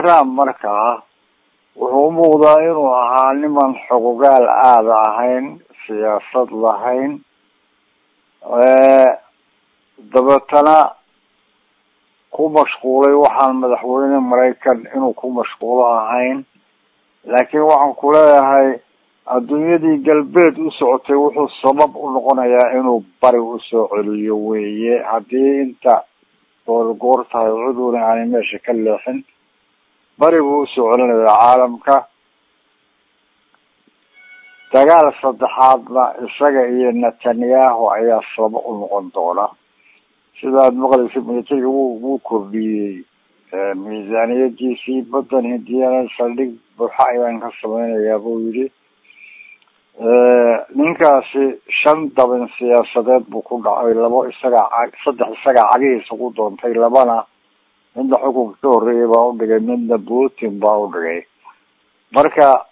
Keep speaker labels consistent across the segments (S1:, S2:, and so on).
S1: trump markaa wuxuu umuuqdaa inuu ahaa niman xogogaal aada ahayn siyaasad lahayn dabeetana ku mashquulay waxaan madaxweyne maraykan inuu ku mashquulo ahayn laakiin waxaan ku leeyahay adduunyadii galbeed u socotay wuxuu sabab u noqonayaa inuu bari usoo celiyo weeye haddii inta goorgoor tahay cuduna aanay meesha ka leexin bari buu usoo celinayaa caalamka dagaal saddexaadna isaga iyo netanyahu ayaa sabab u noqon doona sidaad maqlaysa militariga wuu wuu kordhiyey miisaaniyadiisii badan hindiyana saldhig buuxa ayaan ka sameynayaa buu yidhi ninkaasi shan dabin siyaasadeed buu ku dhacay labo isaga saddex isaga cagihiisa ku doontay labana midna xukunka ka horreeyay baa udhigay midna putin baa udhigay marka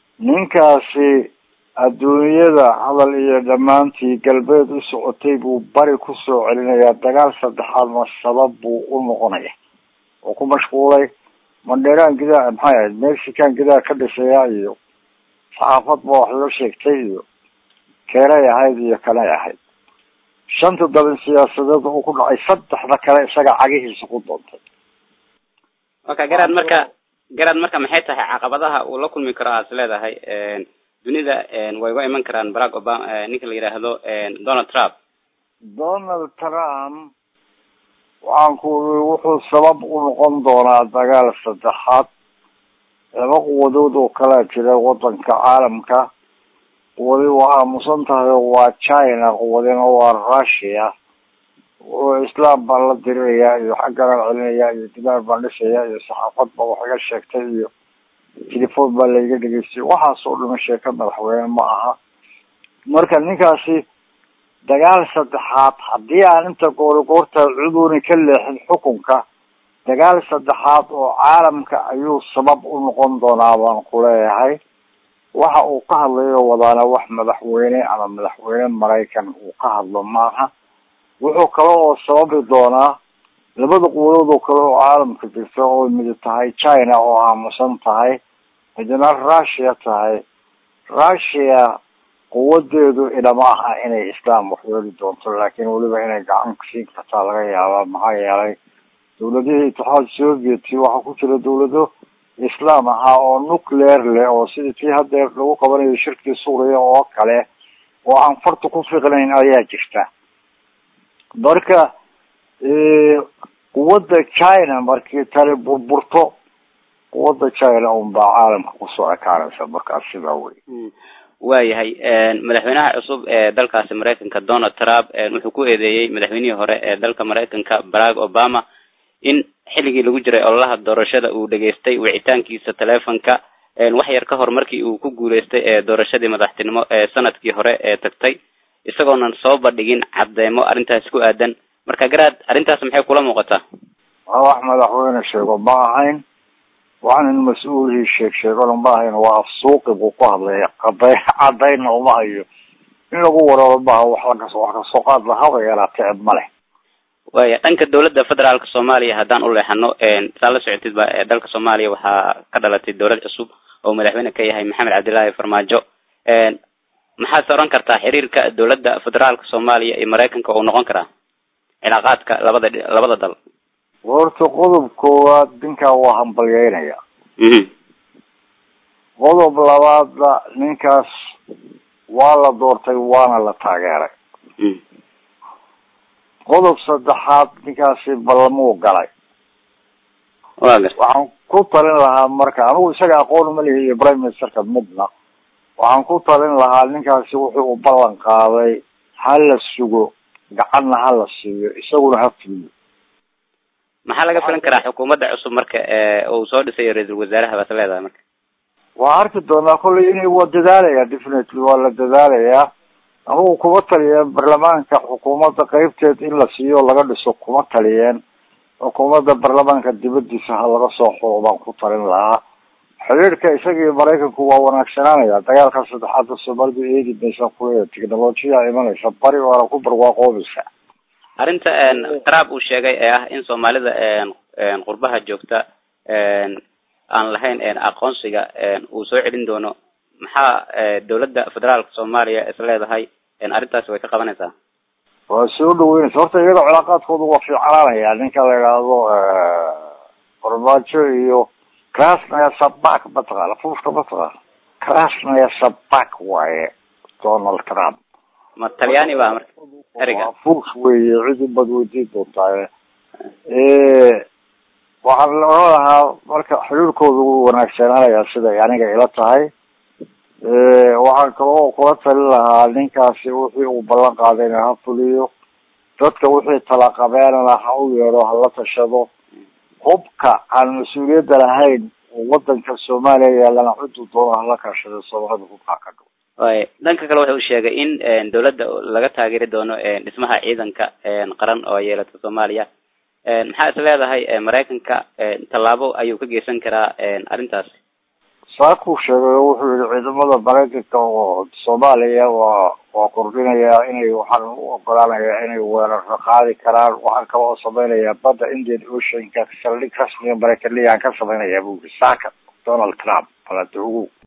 S1: ninkaasi adduunyada hadal iyo dhammaantii galbeed u socotay buu bari kusoo celinayaa dagaal saddexaadna sabab buu u noqonaya oo ku mashquulay mandheeraan gidaa maxay ahayd mexican gidaa ka dhisaya iyo saxaafad ba wax loo sheegtay iyo keenay ahayd iyo kanay ahayd shanta dabin siyaasadeed uu ku dhacay saddexda kale isaga cagihiisa ku doontay
S2: waka garaad marka garaad marka maxay tahay caqabadaha uu la kulmi karo aad is leedahay dunida way uga iman karaan barack obama ninka la yidhaahdo donald trump
S1: donald trump waxaan ku uri wuxuu sabab u noqon doonaa dagaal saddexaad laba quwadood oo kalaa jira wadanka caalamka quwadi waa aamusan tahay oo waa china quwadina waa russia oo islam baan la dirirayaa iyo xagganaan celinayaa iyo dimaar baan dhisayaa iyo saxaafad ba wax iga sheegtay iyo telefon baa laiga dhegeystay waxaas oo dhama sheeka madaxweyne ma aha marka ninkaasi dagaal saddexaad haddii aan inta goorigoorta cuduni ka leexin xukunka dagaal saddexaad oo caalamka ayuu sabab u noqon doonaa baan ku leeyahay waxa uu ka hadlayo wadaana wax madaxweyne ama madaxweyne maraykan uu ka hadlo maaha wuxuu kale oo sababi doonaa labada quwadood oo kale oo caalamka jirta oo midi tahay china oo aamusan tahay midna russia tahay russia quwadeedu ilama aha inay islam waxyeeli doonto laakiin weliba inay gacan siin kartaa laga yaabaa maxaa yeelay dawladihii itixaad sovieti waxaa ku jira dawlado islam ahaa oo nuclear leh oo sidii tii hadeer lagu qabanayo shirkii suuriya oo kale oo aan farta ku fiqnayn ayaa jirta marka quwadda china markii tani burburto quwadda china un baa caalamka kusoo ekaanaysa markaas sidaa wey
S2: waayahay madaxweynaha cusub ee dalkaasi maraykanka donald trump wuxuu ku eedeeyey madaxweynihii hore ee dalka maraykanka barack obama in xilligii lagu jiray ololaha doorashada uu dhageystay wicitaankiisa telefonka wax yar ka hor markii uu ku guuleystay ee doorashadii madaxtinimo ee sanadkii hore ee tagtay isagoonan soo bandhigin cadeymo arrintaasi ku aadan marka garaad arrintaas maxay kula muuqataa
S1: waa wax madaxweyne sheego ma ahayn waxaan in mas-uulihii sheeg sheegona ma ahayn waa afsuuqi buu ku hadlaya caday cadayna uma hayo in lagu wararo maaha wax lakas wax kasoo qaad lahaba yaraatee ma leh
S2: waya dhanka dawladda federaalka soomaaliya haddaan u leexano saa la socotid ba dalka soomaaliya waxaa ka dhalatay dawlad cusub oo madaxweyne ka yahay maxamed cabdillaahi farmaajo maxaad oran kartaa xiriirka dawladda federaalka soomaaliya iyo maraykanka uu noqon karaa cilaaqaadka labada labada dal
S1: horta qodob koowaad ninkaa waa hambalyeynaya qodob labaadna ninkaas waa la doortay waana la taageeray qodob saddexaad ninkaasi ballamuu galay waxaan ku talin lahaa marka anigu isaga aqoon ma lihi iyo prime ministerka midna waxaan ku talin lahaa ninkaasi wuxuu u ballan qaaday ha la sugo gacanna ha la siiyo isaguna ha fuliyo
S2: maxaa laga filan karaa xukuumadda cusub marka uu soo dhisayo ra-iisul wasaaraha baad leedahay marka
S1: waa arki doonaa kollay in waa dadaalaya definitely waa la dadaalayaa anugu kuma taliyeen baarlamaanka xukuumadda qeybteed in la siiyo laga dhiso kuma taliyeen xukuumadda baarlamaanka dibadiisa ha laga soo xuro baan ku talin lahaa xiriirka isaga iyo maraykanku waa wanaagsanaanaya dagaalka saddexaadda soomaalidu eegi maysa kuleeya technolojiya imanaysa bari waana ku barwaaqoobaysa
S2: arrinta trump uu sheegay ee ah in soomaalida qurbaha joogta aan lahayn aqoonsiga uu soo celin doono maxaa dawladda federaalka soomaaliya is leedahay arrintaasi way ka qabanaysaa
S1: waa soo dhaweynaysa horta iyada cilaaqaadkooda waa fiicnaanaya ninka la idhaahdo farmaajo iyo krasnaya sabak mataqaana fuuska mataqaana krasnaya sabak waaye donald trump
S2: ma talyaani ba marka ereyga
S1: fuus weeye cid ubad weydiin doontaa waxaan la oran lahaa marka xiriirkooda wuu wanaagsanaanaya siday aniga ila tahay waxaan kaloo kula talin lahaa ninkaasi wixii uu ballan qaadayna ha fuliyo dadka wixii talaqabeenana ha u yeedho hala tashado hubka aan mas-uuliyadda lahayn oo wadanka soomaaliya yaalana ciduu doona hala kaashado soomaalida hubkaa ka dhow
S2: way dhanka kale waxa uu sheegay in dawladda laga taageeri doono dhismaha ciidanka qaran oo yeelata soomaaliya maxaa is leedahay maraykanka tallaabo ayuu ka geysan karaa arrintaas
S1: saakuu sheegay oo wuxuu yihi ciidamada maraykanka oo soomaaliya waa waa kordhinayaa inay waxaan u ogolaanayaa inay weeraro qaadi karaan waxaan kale oo samaynayaa badda indian oceanka saldhig rasmiga maraykaniyaan ka samaynayaa buu yiri saaka donald trump balada ugu